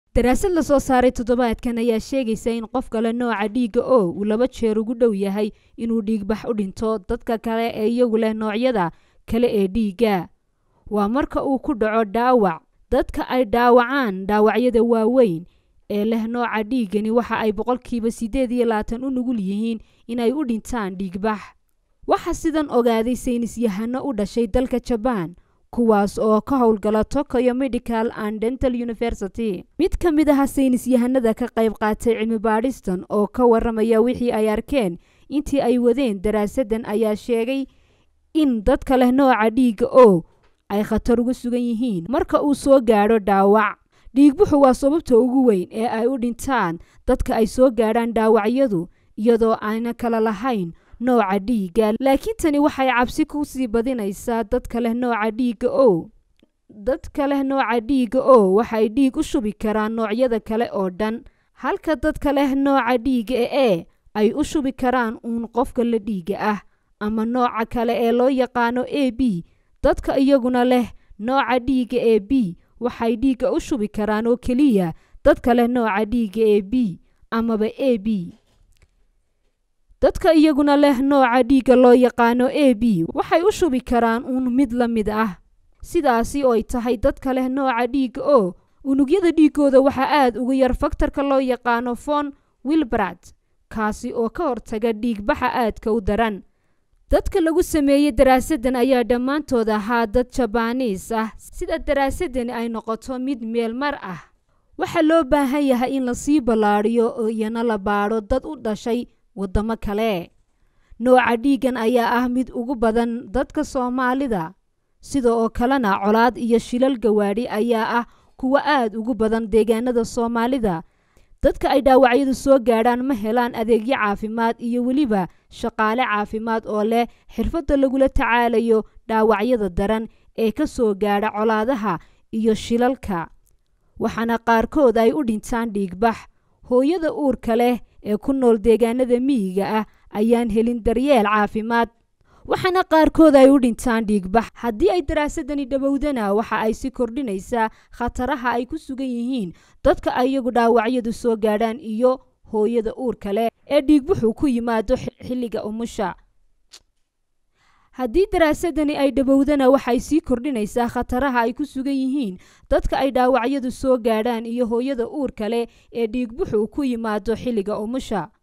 daraasad lasoo saaray toddobaadkan ayaa sheegaysa in qof kale nooca dhiigga o uu laba jeer ugu dhow yahay inuu dhiigbax u dhinto dadka kale ee iyagu leh noocyada kale ee dhiigga waa marka uu ku dhaco dhaawac dadka ay dhaawacaan dhaawacyada waaweyn ee leh nooca dhiiggani waxa ay boqolkiiba siddeed iyo labaatan u nugul yihiin inay u dhintaan dhiigbax waxaa sidan ogaaday saynisyahano u dhashay dalka jabaan kuwaas oo ka howlgala tokayo medical and dental university mid ka mid aha saynisyahanada ka qayb qaatay cilmi baadhistan oo ka waramaya wixii ay arkeen intii ay wadeen daraasadan ayaa sheegay in dadka leh nooca dhiigga o ay khatar uga sugan yihiin marka uu soo gaadho dhaawac dhiigbuxu waa sababta ugu weyn ee ay u dhintaan dadka ay soo gaadhaan dhaawacyadu iyadoo aana kala lahayn nooca dhiigga laakiin tani waxay cabsi ku sii badinaysaa dadka leh nooca dhiigga o dadka leh nooca dhiigga o waxay dhiig u shubi karaan noocyada kale oo dhan halka dadka leh nooca dhiigga e ay u shubi karaan uun qofka la dhiigga ah ama nooca kale ee loo yaqaano a b dadka iyaguna leh nooca dhiigga ee b waxay dhiigga u shubi karaan oo keliya dadka leh nooca dhiigga ee b amaba a b dadka iyaguna leh nooca dhiigga loo yaqaano a b waxay u shubi karaan uun mid la mid ah sidaasi oo ay tahay dadka leh nooca dhiigga o unugyada dhiiggooda waxaa aada uga yar faktarka loo yaqaano fon wilbrat kaasi oo ka hortaga dhiigbaxa aadka u daran dadka lagu sameeyey daraasadan ayaa dhammaantood ahaa dad jabaaniis ah sida daraasadani ay noqoto mid meel mar ah waxaa loo baahan yahay in lasii ballaadhiyo oo iyana la baadho dad u dhashay waddamo kale nooca dhiiggan ayaa ah mid ugu badan dadka soomaalida sida oo kalena colaad iyo shilal gawaadhi ayaa ah kuwa aada ugu badan deegaanada soomaalida dadka ay dhaawacyadu soo gaadhaan ma helaan adeegyo caafimaad iyo weliba shaqaale caafimaad oo leh xirfadda lagula tacaalayo dhaawacyada daran ee ka soo gaadha colaadaha iyo shilalka waxaana qaarkood ay u dhintaan dhiigbax hooyada uurka leh ee ku nool deegaanada miyiga ah ayaan helin daryeel caafimaad waxaana qaarkood ay u dhintaan dhiigbax haddii ay daraasadani dhowowdana waxa ay si kordhinaysaa khataraha ay ku sugan yihiin dadka iyagu dhaawacyadu soo gaadhaan iyo hooyada uurka leh ee dhiigbuxu ku yimaado xilliga umusha haddii daraasadani ay dhowowdana waxay sii kordhinaysaa khataraha ay ku sugan yihiin dadka ay dhaawacyadu soo gaadhaan iyo hooyada uurka leh ee dhiigbuxu ku yimaado xilliga umusha